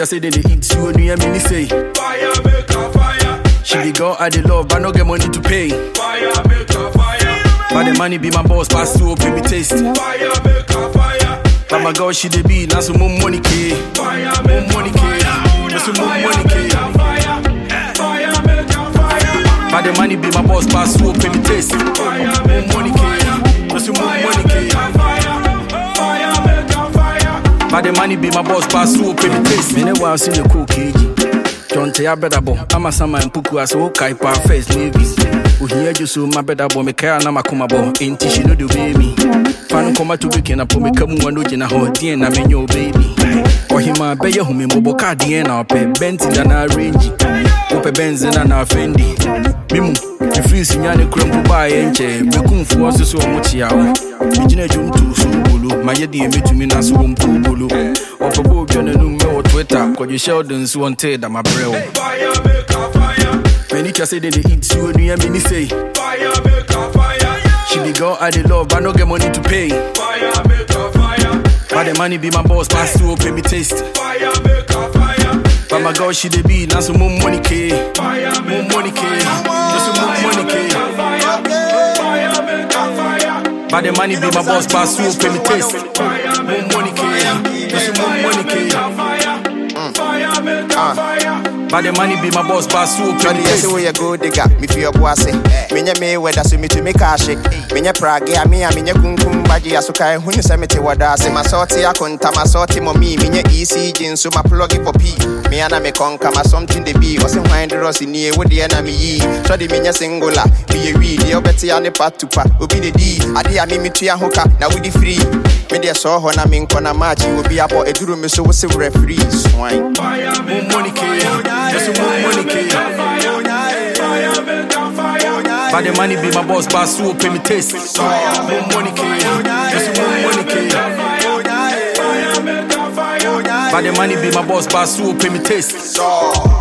niggas say they dey eat you and you me say. Fire make a fire. She the girl I dey love, but no get money to pay. Fire make a fire. But the money be my boss, pass to open me taste. Fire make a fire. But my girl she dey be, now some more money K. Fire More make money a K. fire. Now some more Fire money make K. a fire. Fire make a fire. But the money be my boss, pass to open me taste. Fire More make money a K. fire. Now some more Fire money make K. a fire. Fire make a fire. But the money be my boss, pass to open me taste. Me ne wa see the cool KG. John Tay better bo. I'm a sama and puku as o kai pa first navy. Uhia ju so my better bo me kaya na makoma bo. Inti she no do baby. Fan koma to weekend apo me kamu wano jina ho dien na me nyo baby. Ohima beye hu me mobo ka dien na ope benti da na range. Ope benzi na na fendi. Mimu Free sinyane krempo ba ye nche Bekumfu ɔso so ɔmo kyia wo Megyina dwom to so bolo Mayɛ deɛ mɛtumi na so wɔ mpo bolo Ɔfɔbɔ odwa n'anum mɛ wɔ Twitter Kɔdwe Sheldon so ɔnte da mabrɛ wo Fire make a fire. Many can say they dey eat you and you me say Fire make a fire. She the girl I dey love but no get money to pay Fire make a fire. But the money be my boss pass to open me taste Fire make a fire. But my girl she dey be now some more money K Fire More make money a K fire. Now some more money K Fire. Fire make a fire. But the money be my boss pass to open me taste Fire More make money K Now some more money K a fire. Fire make a fire. But the money be my boss pass to open Johnny, me yes, taste we a good digger. Me feel bossy. Minya me whether so me to me cash it. Minya Prague, ya me, minya kunkum baji asuka. Huni semete wadase. My sorty a kunta, my sorty mommy. Minya ECG, so my plug it for P. Me and me conquer my something the be. Was in wind ross in here with the enemy ye. So the minya singular. Be a read, the obeti and the part to pa. Ubi the D. Adi a me me tria hooker. Now we the free. Me there saw her na me kona match. You will be up or a duro me so what's a referee. Swine. Fire More make money K Now some more money K fire. Fire make a fire. But the money be my boss pass to open me taste More money K Now some more money K Fire make a fire. But the money be my boss pass to open me taste So.